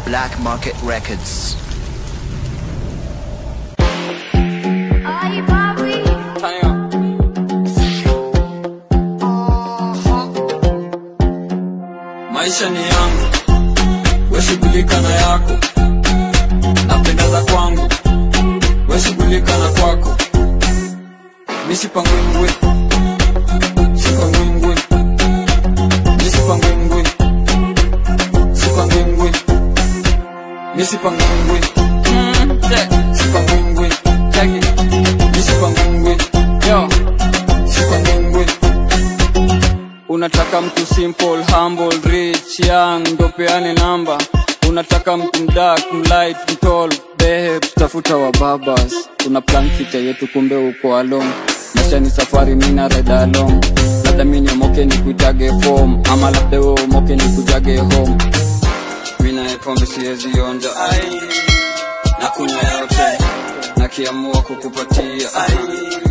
Black Market Records. Ay, papi. maisha ni yangu weshughulika na yako napendeza kwangu weshughulika na kwako misipangwingwi sipangwingwi misipangwingwi sipangwingwi misipangwingwi sipangwingwi misipangwingwi sipangwingwi unataka mtu simple humble rich young ndo peane namba unataka mtu mdak mlight mtol behe tafuta wa babas una plan future yetu kumbe uko along maisha ni safari mina reda along labda mi niomoke ni kuitage form ama labda we umoke ni kujage home mina pombe siwezi onja ai na kunywa yote nakiamua kukupatia ai